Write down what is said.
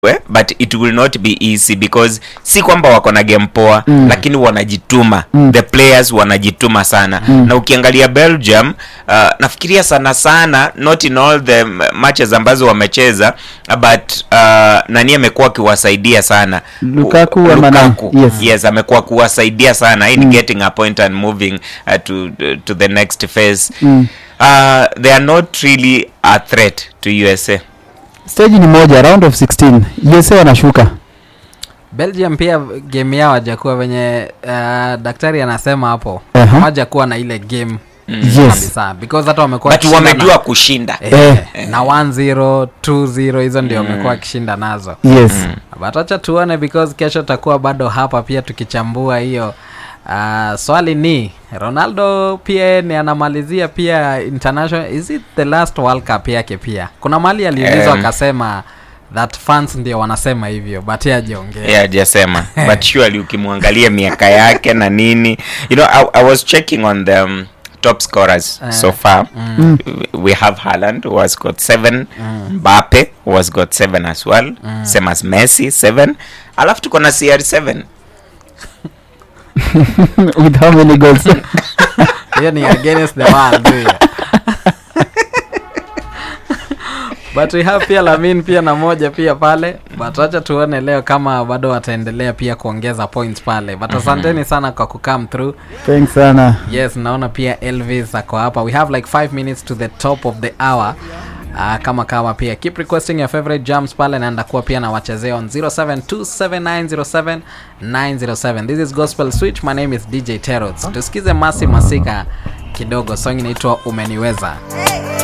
we, but it will not be easy because si kwamba wako na game poa mm. lakini wanajituma mm. the players wanajituma sana mm. na ukiangalia belgium uh, nafikiria sana sana not in all the m- matches ambazo wamecheza but uh, nani amekuwa akiwasaidia sana Lukaku U- ama nani? Lukaku. Yes. yes amekuwa kuwasaidia sana in getting a point and moving uh, to, to the next phase Mm. uh, they are not really a threat to usa stage ni moja round of 16 USA wanashuka belgium pia game yao hajakuwa venye uh, daktari anasema hapo Aha. hawajakuwa na ile game yes kabisa because hata wamekuwa but wakishinda wamejua na- kushinda eh, Eh. na 1-0 2-0 hizo ndio wamekuwa wakishinda nazo yes but acha tuone because kesho takuwa bado hapa pia tukichambua hiyo uh, swali ni ronaldo pia ni anamalizia pia international is it the last world cup yake pia kuna mali aliulizwa Um, akasema that fans ndio wanasema hivyo but yeye hajaongea yeah hajasema but surely ukimwangalia miaka yake na nini you know I, i was checking on the um, top scorers Eh. so far Mm. we have Haaland who has got seven Mbappe who has got seven as well same as Messi seven alafu tuko na CR7 with how many goals hiyo ni against the world hiyo. but we have pia lamin pia na moja pia pale but acha tuone leo kama bado wataendelea pia kuongeza points pale but asanteni sana kwa kukam through thanks sana yes naona pia elvis ako hapa we have like 5 minutes to the top of the hour Uh, kama kama pia keep requesting your favorite jams pale naenda kuwa pia na wachezea on 0727907907 this is gospel switch my name is dj terots tusikize masi masika kidogo song inaitwa umeniweza